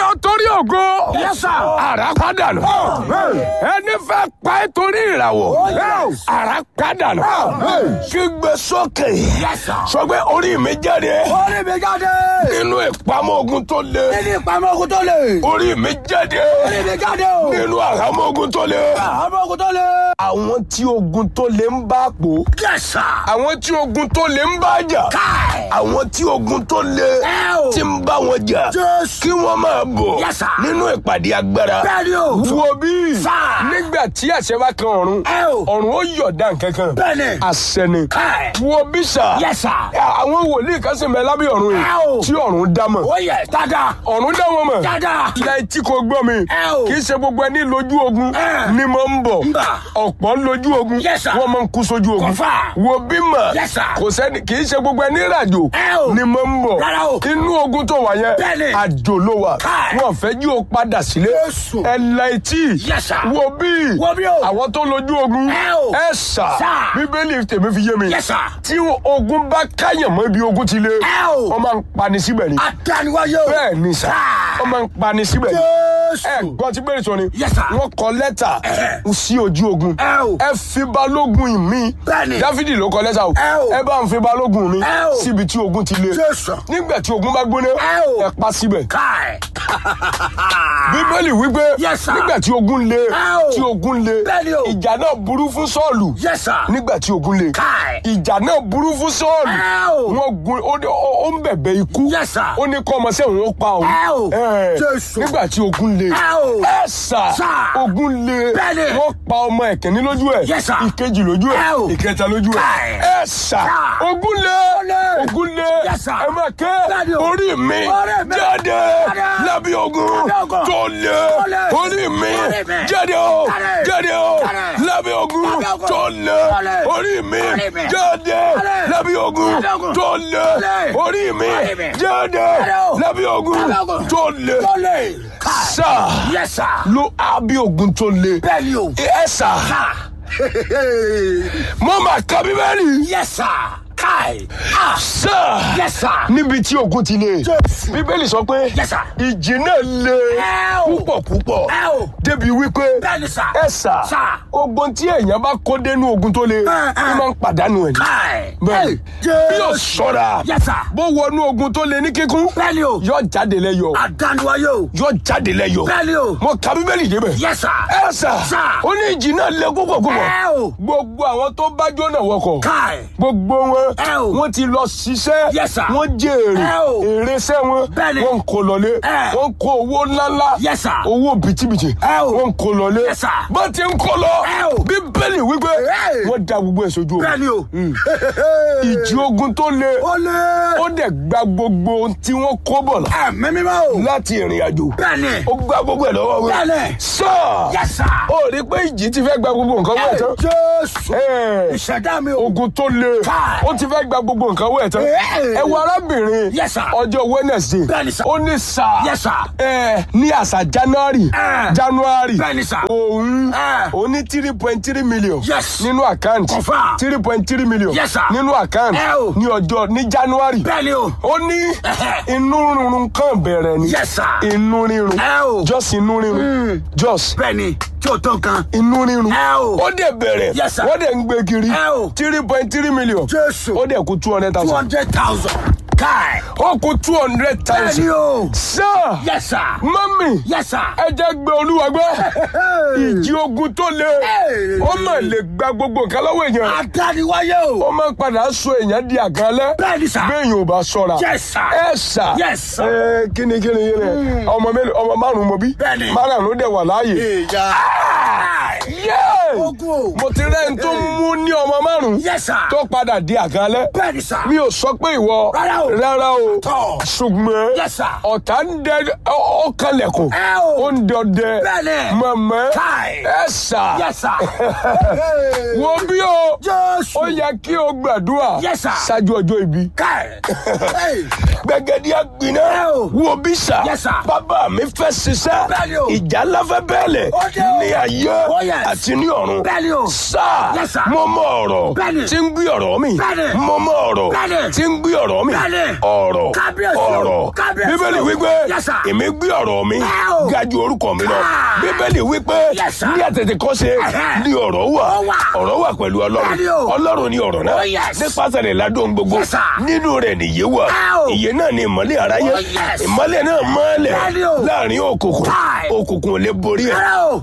torí ògo. Yes, sir. Àrá padà nù. Ẹni fẹ́ pa ẹ́ torí ìràwọ̀. Àrá padà nù. Kígbe sókè. Yes, sir. Sọ pé orí mi jáde Orí mi jáde. nínú ìpamọ́ ogun tó le. Nínú ìpamọ́ ogun tó le. Orí mi jáde Orí mi jáde o. nínú àhámọ́ ogun tó le. Àmọ́ ogun tó le. Àwọn tí ogun tó le ń bá pò. Yes, sir. Àwọn tí ogun tó le ń bá jà. Káì. Àwọn tí ogun tó le Ẹ o. ti ń bá wọn jà. Jésù. Kí wọ́n máa bọ̀ Yes, sir. nínú ìpàdé agbára. Bẹ́ẹ̀ni o. Wo bí Sir. nígbà tí àṣẹ bá kan ọ̀run. Ẹ o. Ọ̀run ó yọ̀dá nǹkan kan. Bẹ́ẹ̀ni. Àṣẹ ni. Káì. Wo bí sà. Yes, sir. Àwọn wòlíì kan sì ń bẹ lábẹ́ ọ̀run Ẹ o. yìí. Tí ọ̀run dá mọ̀. Ó yẹ dáadáa. Ọ̀run dá wọn mọ̀. Dáadáa. Ilẹ̀ tí kò gbọ́ mi. Ẹ o. Kì í ṣe gbogbo ẹni lójú ogun Ẹ. ni mo ń bọ̀. Ń bà. Ọ̀pọ̀ lójú ogun. Yes, sir. Wọ́n máa ń kú sójú ogun. Confirm. Wo bí mọ̀. Yes, sir. Kò sẹ́ni kì í ṣe gbogbo ẹni ràjò Ẹ o. ni mo ń bọ̀. Rárá o. Inú ogun tó wà yẹn. Bẹ́ẹ̀ni. Àjò ló wà. Káì. Wọ́n fẹ́ jí o padà sílé. Jésù. Ẹ la etí. Yes, sir. Wo bí. Wo bí o. Àwọn tó lójú ogun. Ẹ o. Ẹ sà. Sir. Bíbélì tèmi fi yé mi. Yes, sir. Tí ogun bá káyàn mọ́ ibi ogun ti lé. Ẹ o. Wọ́n máa ń pani síbẹ̀ ni. Adániwáyé o. Bẹ́ẹ̀ ni sà. Sir. Wọ́n máa ń pani síbẹ̀ ni. ẹ Jésù. gbọ́n tí bẹ́ẹ̀ sọ ni. Yes, sir. wọ́n kọ lẹ́tà Ẹ̀hẹ̀. sí ojú ogun. Ẹ o. ẹ fi balógun mi. Bẹ́ẹ̀ni. dáfídì ló kọ lẹ́tà o. Ẹ o. ẹ bá ń fi balógun mi. Ẹ o. síbi tí ogun ti le. Jésù. nígbà tí ogun bá gbóná. Ẹ o. ẹ pa síbẹ̀. Káì. bíbélì wípé Yes, sir. nígbà tí ogun le Ẹ o. tí ogun le Bẹ́ẹ̀ni o. ìjà náà burú fún sọ́ọ̀lù Yes, sir. nígbà tí ogun le Káì. ìjà náà burú fún sọ́ọ̀lù Ẹ o. wọ́n gun ó ní- ó ó ń bẹ̀bẹ̀ ikú Yes, sir. ó ní kọ́ ọmọ sẹ́wọ̀n ó pa òun Ẹ o. Ẹ, Jésù. nígbà tí ogun le Ẹ o. ẹ sà Sir. ogun le Bẹ́ẹ̀ni. wọ́n pa ọmọ ẹ̀kẹ́ni lójú ẹ̀ Yes, sir. ìkejì lójú Ẹ o. ẹ̀ ìkẹta lójú ẹ̀ Káì. ẹ sà Sir. ogun le le. ogun le Yes, sir. ẹ máa ké Bẹ́ẹ̀ni o. orí mi Orí mi. jáde Jáde. lábí ogun Lábẹ́ ogun. tó le Tó le. orí mi Orí mi. jáde o Jáde. jáde o Jáde. lábẹ́ ogun Lábẹ́ ogun. tó le Tó le. orí mi Orí mi. jáde Jáde. lábẹ́ ogun Lábẹ́ ogun. tó le le. orí mi Orí mi. jáde Jáde o. lábẹ́ ogun Lábẹ́ ogun. tó le Tó le. Káì. sá Yes, sir. ló àbí ogun tó le Bẹ́ẹ̀ni o. ẹ sà Ah. mo máa ka bíbélì Yes, sir. Káì. Ah. sá Yes, sir. níbi tí ogun ti le Jésù. bíbélì sọ pé Yes, sir. ìjì náà le Ẹ o. púpọ̀ púpọ̀ Ẹ o. débi wípé Bẹ́ẹ̀ni, sir. ẹ sà Sir. ogun tí èèyàn bá kó dénú ogun tó le ẹ. ó máa ń pàdánù ẹ̀ ní. Káì. bẹ́ẹ̀ Jésù. bí yóò ṣọ́ra Yes, sir. bó wọnú ogun tó le ní kíkún Bẹ́ẹ̀ni o. yóò jáde lẹ́yọ̀ Adániwáyé o. yóò jáde lẹ́yọ̀ Bẹ́ẹ̀ni o. mo ka bíbélì débẹ̀ Yes, sir. ẹ sà Sir. ó ní ìjì náà le púpọ̀ púpọ̀ Ẹ o. gbogbo àwọn tó bá jóná wọkọ̀ Káì. gbogbo wọn Ẹ o. wọ́n ti lọ ṣiṣẹ́ Yes, sir. wọ́n jèrè Ẹ o. èrè iṣẹ́ wọn Bẹ́ẹ̀ni. wọ́n ń kó lọlé Ẹ. wọ́n ń kó owó ńláńlá Yes, sir. owó bìtìbìtì Ẹ o. wọ́n ń kó lọlé Yes, sir. bá ti ń kó lọ Ẹ o. bíbélì wípé Ẹ. wọ́n da gbogbo ẹ̀ sójú omi Bẹ́ẹ̀ni o. ìjì ogun tó le Ó lé. ó dẹ̀ gba gbogbo ohun tí wọ́n kó bọ̀ lá- Ẹ̀mí mímọ́ o. láti ìrìn àjò Bẹ́ẹ̀ni. ó gba gbogbo ẹ̀ lọ́wọ́ wọn Bẹ́ẹ̀ni. sọ Yes, sir. ó rí pé ìjì ti fẹ́ gba gbogbo nǹkan wọ̀ tán Jésù. Ẹ. Ìṣẹ̀dá mi o. ogun tó le Káì. ó ti fẹ́ gba gbogbo nǹkan wẹ̀ tán Ẹ. ẹ wo arábìnrin Yes, sir. ọjọ́ wednesday Bẹ́ẹ̀ni, sir. ó ní sà Yes, sir. ẹ ní àṣà january Ẹ. january Bẹ́ẹ̀ni, sir. òun Ẹ. ó ní three point three million Yes. nínú àkáǹtì Confirm. three point three million Yes, sir. nínú àkáǹtì Ẹ o. ní ọjọ́ ní january Bẹ́ẹ̀ni o. ó ní Ẹhẹ́. inú rírun kan bẹ̀rẹ̀ ni Yes, sir. inú rírun Ẹ o. just inú rírun just Bẹ́ẹ̀ni. Tí o tó nǹkan. inú rírun Ẹ o. ó dẹ̀ bẹ̀rẹ̀ Yes, sir. wọ́n dẹ̀ ń gbé kiri Ẹ o. three point three million Jésù. ó dẹ̀ kú two hundred Two thousand hundred thousand. Káì. ó kú two hundred Bẹ́ẹ̀ni thousand o. sir Yes, sir. mọ́mì Yes, sir. ẹ jẹ́ gbé olúwa gbọ́ ìjì ogun tó le Hey. ó mà lè gba gbogbo nǹkan lọ́wọ́ èèyàn Adániwáyé o. ó máa ń padà sọ èèyàn di àgànlẹ́ Bẹ́ẹ̀ni, sir. béèyàn ò bá ṣọ́ra Yes, sir. ẹ sà Yes, sir. ẹ kíni kíni kíni ọmọ mélòó ọmọ márùn mo bí Bẹ́ẹ̀ni. márùn ló dẹ̀ wà láàyè Ìyá. Yay! Ogun o. mo ti rẹ́ ń tó mú ní ọmọ márùn Yes, sir. tó padà di àgànlẹ́ Bẹ́ẹ̀ni, sir. mi ò sọ pé ìwọ Rárá o. rárá o Tọ́. ṣùgbọ́n Yes, sir. ọ̀tá ń dẹ ọ kànlẹ̀kùn Ẹ o. ó ń dọdẹ Bẹ́ẹ̀ni. mọ̀mọ́ Káì. ẹ sà Yes, sir. wo bí o Jésù. ó yẹ kí o gbàdúrà Yes, sir. ṣáájú ọjọ́ ìbí Káì. Hey. gbẹgẹdì àgbìnà Ẹ o. wo bí sà Yes, sir. bàbá mi fẹ́ ṣiṣẹ́ Bẹ́ẹ̀ni o. ìjà láfẹ́ bẹ́ẹ̀lẹ̀ Ó dé o. ní ayé Oh, yes. àti ní ọ̀run Bẹ́ẹ̀ni o. sà Yes, sir. mo mọ ọ̀rọ̀ Bẹ́ẹ̀ni. tí ń gbé ọ̀rọ̀ mi Bẹ́ẹ̀ni. mo mọ ọ̀rọ̀ Bẹ́ẹ̀ni. tí ń gbé ọ̀rọ̀ mi Bẹ́ẹ̀ni. ọ̀rọ̀ Kábíyèsí o. ọ̀rọ̀ Kábíyèsí o. bíbélì bíbélì wípé Yes, sir. èmi gbé ọ̀rọ̀ mi Wow. ga ju orúkọ mi lọ Ah. bíbélì wípé Yes, sir. ní àtètè kọ́ ṣe Ẹ̀hẹ́. ní ọ̀rọ̀ wà Ó wà. ọ̀rọ̀ wà pẹ̀lú ọlọ́run Bẹ́ẹ̀ni o. ọlọ́run ni ọ̀rọ̀ náà Oh, yes. nípasẹ̀ rẹ̀ ládùn gbogbo Yes, sir. nínú rẹ̀ nìyé wà Wow. ìyè náà ni ìmọ́lẹ̀ aráyé Oh, yes. ìmọ́lẹ̀ náà mọ́lẹ̀ Bẹ́ẹ̀ni o. láàrin òkùnkùn Kai. òkùnkùn ò lè borí ẹ̀ Rárá o.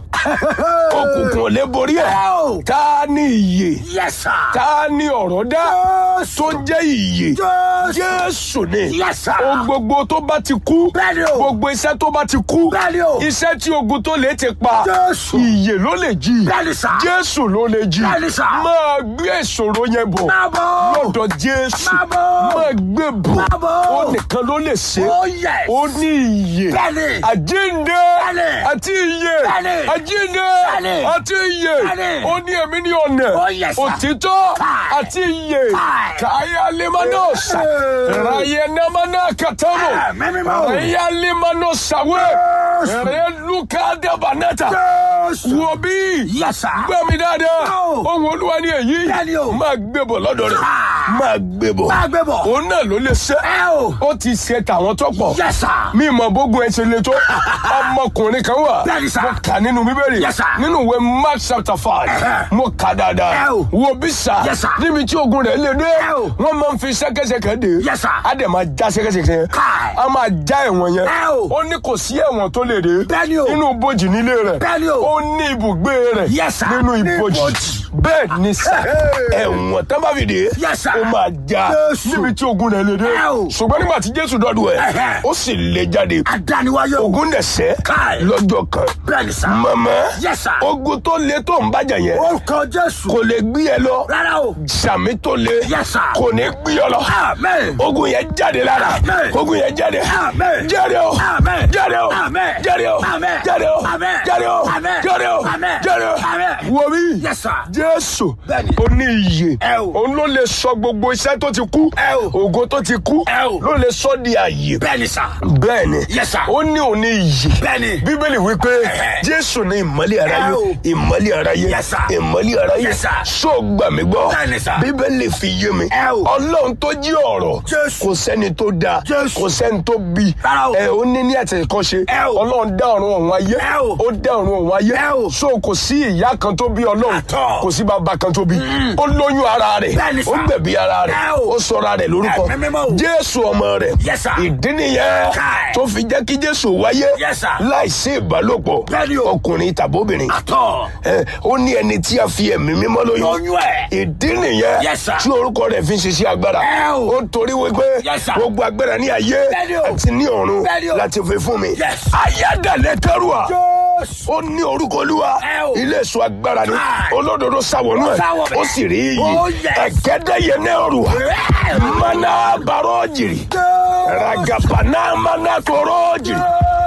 òkùnkùn ò lè borí ẹ̀ Wow. ta ni ìyè Yes, sir. ta ni ọ̀rọ̀ dá Jésù. tó jẹ́ ìyè Jésù. jésù ni Yes, sir. ohun gbogbo tó bá ti kú Bẹ́ẹ̀ni o. gbogbo iṣẹ́ tó bá ti kú Bẹ́ẹ̀ni o. iṣẹ́ tí ogun tó lè ti pa Jésù. ìyè ló lè jí Bẹ́ẹ̀ni, sir. jésù ló lè jí Bẹ́ẹ̀ni, sir. máa gbé ìṣòro yẹn bọ̀ Máa bọ̀. lọ́dọ̀ jésù Máa bọ̀. máa gbé bọ̀ Máa bọ̀. ó nìkan ló lè ṣe Oh, yes. ó ní ìyè Bẹ́ẹ̀ni. àjíǹde Bẹ́ẹ̀ni. àti ìyè Bẹ́ẹ̀ni. àjíǹde Bẹ́ẹ̀ni. àti ìyè Bẹ́ẹ̀ni. ó ní èmi ní ọ̀nà Oh, yes, sir. òtítọ́ Kai. àti ìyè Kai. káyà limanosa Eh. raye namana katamo Ah, mímí mọ́. raya limanosa we Jésù. rẹ luka dabanata Jésù. wo bí Yes, sir. gbọ́ mi dáadáa Oh. ohun olúwa ni èyí Bẹ́ẹ̀ni o. máa gbé bọ̀ lọ́dọ̀ rẹ̀ Ah. máa gbé bọ̀ Máa gbé bọ̀. òun náà ló lè ṣe Ẹ o. ó ti ṣe tàwọn tó pọ̀ Yes, sir. mi mọ bógun ẹ ṣe le tó ọmọkùnrin kan wà Bẹ́ẹ̀ni, sir. mo kà nínú bíbélì Yes, sir. nínú ìwé mark chapter five Ẹ̀hẹ́. mo kà dáadáa Ẹ o. wo bí sà Yes, sir. níbi tí ogun rẹ̀ lè dé Ẹ o. wọ́n máa ń fi ṣẹ́kẹ́ṣẹkẹ̀ dé Yes, sir. á dẹ̀ máa já ṣẹ́kẹ́ṣẹkẹ̀ yẹn Kai. á máa já ẹ̀wọ̀n yẹn Ẹ o. ó ní kò sí ẹ̀wọ̀n tó lè dé Bẹ́ẹ̀ni o. nínú ibojì nílé rẹ̀ Bẹ́ẹ̀ni o. ó ní ibùgbé rẹ̀ Yes, sir. nínú Ní ibojì ibojì. bẹ́ẹ̀ ni sà Hey. ẹ̀wọ̀n tán bá fi dé Yes, sir. ó máa já Jésù. níbi tí ogun rẹ̀ lè dé Ẹ o. ṣùgbọ́n nígbà tí jésù dọ́dún ẹ̀ Ẹ̀hẹ́. ó sì lè jáde Adániwáyé o. ogun dẹ̀sẹ̀ Kai. lọ́jọ́ kan Bẹ́ẹ̀ni, sir. mọ̀mọ́ Yes, sir. ogun tó le tó ń bàjẹ́ yẹn Orúkọ Jésù. kò lè gbé ẹ lọ Rárá o. sàmì tó le Yes, sir. kò ní gbé ọ lọ Amen. ogun yẹn jáde lára Amen. ogun yẹn jáde Amen. jáde o Amen. jáde o Amen. jáde o Amen. jáde o Amen. jáde o Amen. jáde o Amen. jáde o Amen. wo bí Yes, sir. jésù Bẹ́ẹ̀ni. ó ní iyè Ẹ o. òun ló lè sọ gbogbo iṣẹ́ tó ti kú Ẹ o. ògo tó ti kú Ẹ o. ló lè sọ di àyè Bẹ́ẹ̀ni, sir. bẹ́ẹ̀ni Yes, sir. ó ní òun ní iyè Bẹ́ẹ̀ni. bíbélì wípé Ẹ̀hẹ́. jésù ní ìmọ́lẹ̀ aráyé Ẹ o. ìmọ́lẹ̀ aráyé Yes, sir. ìmọ́lẹ̀ aráyé Yes, sir. ṣó gbà mí gbọ́ Bẹ́ẹ̀ni, sir. bíbélì fi yé mi Ẹ o. ọlọ́run tó jí ọ̀rọ̀ Jésù. kò sẹ́ni tó dáa Jésù. kò sẹ́ni tó bí Rárá o. ẹ ó ní ní àtẹ̀kọ́ṣe Ẹ o. ọlọ́run dá ọ̀run ọ̀hún ayé Ẹ o. ó dá ọ̀run ọ̀hún ayé Ẹ o. so kò sí ìyá kan tó bí ọlọ́run Àtọ̀. kò sí bàbá kan tó bí ó lóyún ara rẹ̀ Bẹ́ẹ̀ni, sir. ó gbẹ̀bí ara rẹ̀ Ẹ o. ó sọra rẹ̀ lórúkọ Ẹ̀mí mímọ́ o. jésù ọmọ rẹ̀ Yes, sir. ìdí nìyẹn Kai. tó fi jẹ́ kí jésù wáyé Yes, sir. láìsí ìbálòpọ̀ Bẹ́ẹ̀ni o. ọkùnrin tàbóbìnrin Àtọ̀. ẹ ó ní ẹni tí a fi ẹ̀mí mímọ́ lóyún Lóyún ẹ̀. ìdí nìyẹn Yes, sir. tí orúkọ rẹ̀ fi ń ṣiṣẹ́ agbára Ẹ o. ó torí wípé Yes, sir. gbogbo agbára ní ayé Bẹ́ẹ̀ni o. àti ní ọ̀run Bẹ́ẹ̀ni o. láti fi fún mi Yes. ayádàlẹ̀ kẹrùà Jésù. ó ní orúkọ olúwa Ẹ o. ilé èso agbára ni Ai. olódodo sáwọnú Ó ẹ sáwọ bẹ̀. ó sì rí iyì Oh, yes. ẹ̀kẹ́dẹ́yẹ náà rùwà Ẹ. mana bàrọ̀ jìrì Jésù. ragabana mana kọrọ jìrì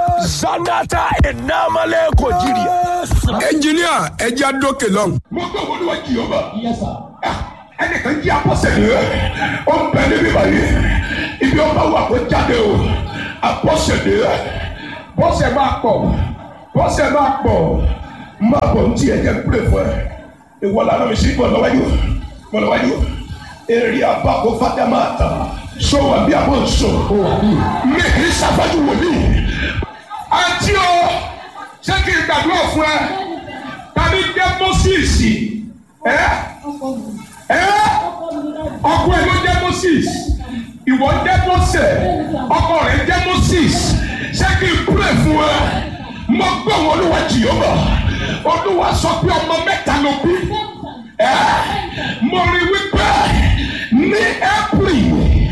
zanata enamale kò jìrì. ẹnjiníà ẹja dókè lọ́hùn. mo gbọ́ wọlé wa jìyọ́ bá. ẹnìkan jí apọ́sẹ̀lẹ̀ ó ń bẹ níbí báyìí ibi ọba wà kó jáde o apọ́sẹ̀lẹ̀ bọ́sẹ̀ máa pọ̀ bọ́sẹ̀ máa pọ̀ máa bọ̀ ní tiẹ̀ jẹ́ pílẹ̀ fún ẹ ìwọ làwọn mi sí bọ̀ lọ́wọ́dì bọ̀ lọ́wọ́dì èrè àbákò fátámà ta sọ̀wọ́ bí a bọ̀ ń sọ mi kì í sàfájú wòlíì àti o ṣé kí n gbàdúrà fún ẹ tàbí jẹ́ moses ẹ ẹ ọkọ ẹ ló jẹ́ moses ìwọ jẹ́ mose ọkọ rẹ jẹ́ moses ṣé kí n pray fún ẹ mo gbọ́ wọn olúwa jìyọ́bà olúwa sọ pé ọmọ mẹ́ta ló bí ẹ mo rí wípé ní april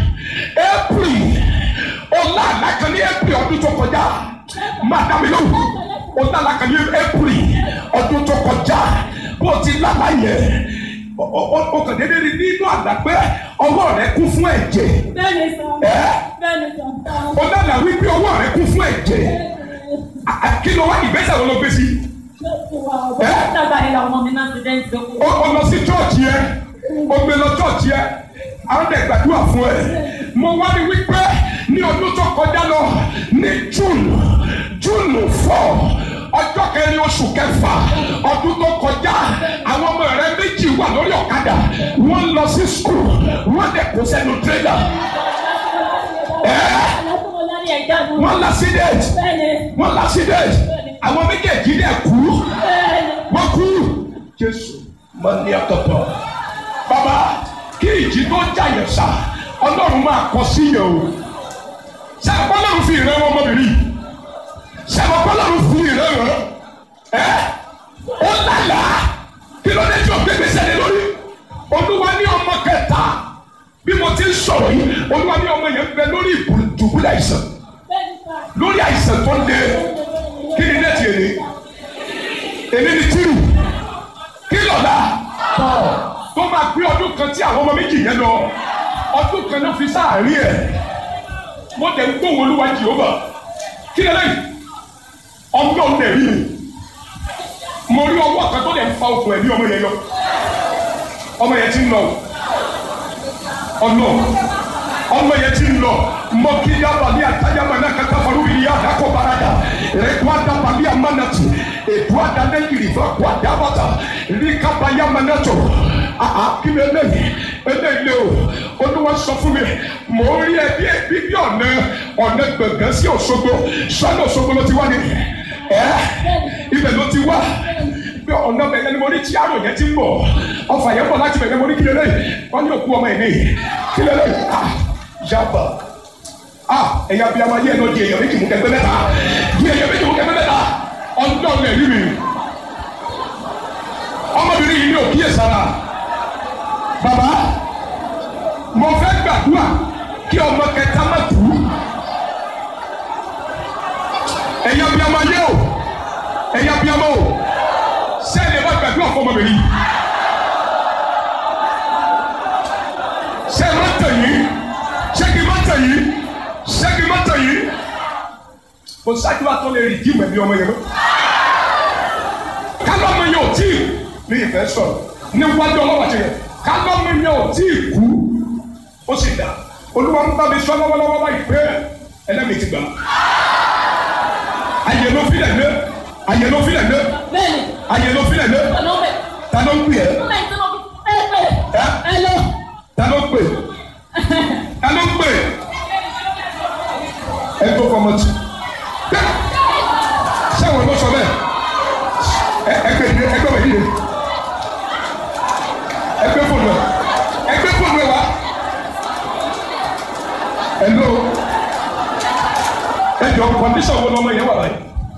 april ọlá àlákan ní april ọdún tó kọjá máa dá mi lóhùn ọlá àlákan ní april ọdún tó kọjá bó ti lálá yẹn o kàn déédéé rí nínú àgbà pé ọwọ́ rẹ kún fún ẹ̀jẹ̀ Bẹ́ẹ̀ni sọ. ẹ́ Bẹ́ẹ̀ni sọ. o dáná wípé ọwọ́ rẹ kún fún ẹ̀jẹ̀ À- à- kí ló wá ìgbésẹ̀ wo ló gbé sí Dàgbà yìí làwọn ọmọ mi máa ń ti dẹ́ntì tó kù. o o lọ sí chọ́ọ̀chì yẹn o gbé lọ chọ́ọ̀chì yẹn àwọn ẹ̀ gbàdúrà fún ẹ mo wá ní wípé ní ọdún tó kọjá lọ ní june june four ọjọ́ kẹrin oṣù kẹfà ọdún tó kọjá àwọn ọmọ rẹ méjì wà lórí ọ̀kadà wọ́n lọ sí skul wọ́n dẹ̀ kó sẹ́nu tírélà ní ẹ̀jánu. wọ́n l'accident Bẹ́ẹ̀ni. wọ́n l'accident àwọn méjèèjì dẹ̀ kú Bẹ́ẹ̀ni. wọ́n kú jésù máa ní àtọ̀tọ̀ bàbá kí ìjì tó jàyẹ̀ sá ọlọ́run máa kọ sí yẹn o ṣé ọlọ́run fi ìrẹ́ wọn ọmọbìnrin yìí ṣé ọlọ́run fi ìrẹ́ wọn ẹ́ ó lálàá kí ló dé tí o gbé gbèsè lé lórí olúwa ní ọmọ kẹta bí mo ti ń sọ̀rọ̀ yìí olúwa ní ọmọ yẹn ń bẹ lórí ìdùbúlẹ̀ àìsàn Bẹ́ẹ̀ni sá. lórí àìsàn tó ń de kí ni dẹ́tì èlé èlé ni tírù kí lọ́la tó máa gbé ọdún kan tí àwọn ọmọ méjì yẹn lọ ọdún kan ló fi sáàárín ẹ̀ wọ́n tẹ̀ ń gbóhùn olúwa jehova kí lè lẹ́yìn ọmọ ọ̀hún lè rí mi mo rí ọwọ́ kan tó lè ń fa okùn ẹ̀mí ọmọ yẹn lọ ọmọ yẹn ti ń lọ ọ̀nà ọmọ yẹn ti ń lọ mọkìlá balẹ̀ àtàyàmọ̀ náà kẹta fọlú yìí àdàkọ̀ barada rẹ̀kọ́ àdàbalẹ̀ amánàtì ètò àdàlẹ́yìrì fún àkọ́ àdàbàtà ríkàbáyà mánàtò àhà kí ni eléyìí eléyìí o olúwa sọ fún mi mò ń rí ẹbí ẹbí bí ọ̀nà ọ̀nà gbẹ̀ngàn sí Òṣogbo sọ́nà Òṣogbo ló ti wá ní ẹ́ ibẹ̀ ló ti wá bí ọ̀nà bẹ̀yẹn ni mo ní tí àrò yẹn ti ń bọ̀ ọfà yẹn bọ̀ láti bẹ̀yẹn mo ní kí lélẹ́yìn wọ́n ní òkú ọmọ ẹ̀ ní kí lélẹ́yìn ah yaba ah ẹ̀yà bí a máa yẹ ẹ̀ lọ di èèyàn méjì mú kẹgbẹ́ mẹ́ta di èèyàn méjì mú kẹgbẹ́ mẹ́ta ọ̀dọ́ lẹ̀ rí mi ọmọbìnrin yìí ní òkíyè sára bàbá mo fẹ́ gbàdúrà kí ọmọ kẹta má kú ẹ̀yà bí a máa yẹ o ẹ̀yà bí a máa o sẹ́ni ẹ̀ bá gbàdúrà fún ọmọbìnrin yìí sẹ́ni má tẹ̀ yìí sẹ́kì má tẹ̀ yìí sẹ́kì má tẹ̀ yìí kò sáájú wa tó lè rí jíìmù ẹ̀mí ọmọ yẹn mọ́ kálọ́mọ yẹn ò tí ì ní ìfẹ́ sọ̀rọ̀ níwájú ọlọ́wọ́ àti yẹn kálọ́mọ yẹn ò tí ì kú ó sì dá olúwa ń bá mi sọ lọ́wọ́lọ́wọ́ báyìí pé ẹlẹ́mìí ti gbà ayé ló filẹ̀ lé ayé ló filẹ̀ lé Bẹ́ẹ̀ni. ayé ló filẹ̀ lé Ọ̀nà ọ̀bẹ. ta ló ń pè ẹ́ Ọ̀nà ìtọ́nà ẹ pé. Ẹ lọ. ta ló ń pè ta ló ń pè ẹ tó fọmọ tì bẹ́ẹ̀ sẹ́wọ̀n ló sọ bẹ́ẹ̀ ẹ ẹgbẹ́ ìdílé ẹgbẹ́ ìdílé ìdílé ẹgbẹ́ fóònù ẹ ẹgbẹ́ fóònù ẹ wá ẹ̀ló ẹjọ kọ́ndíṣàn wo lọ́mọ yẹn wà láyé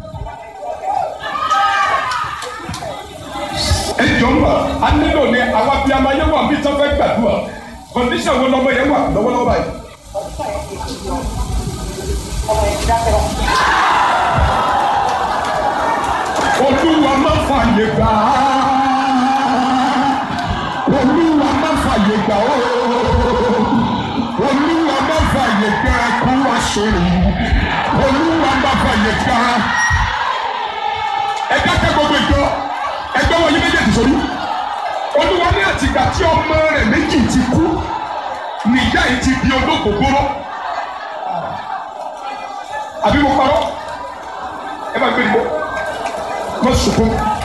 ẹjọ ń bà á nílò ní àwa bíi amáyé wà bí tó fẹ́ gbàdúrà kọ́ndíṣàn wo lọ́mọ yẹn wà lọ́wọ́lọ́wọ́ báyìí. olúwa má fàyè gbà á olúwa má fàyè gbà ó olúwa má fàyè gbà kú wá sórí olúwa má fàyè gbà ẹ dákẹ́ gbogbo ìjọ ẹgbẹ́ wọn yí méjèèjì sórí olúwa ní àtìgbà tí ọmọ rẹ̀ méjì ti kú níyà yìí ti di olókòkòrò àbí mo parọ́ ẹ bá gbé ìbò má sunkún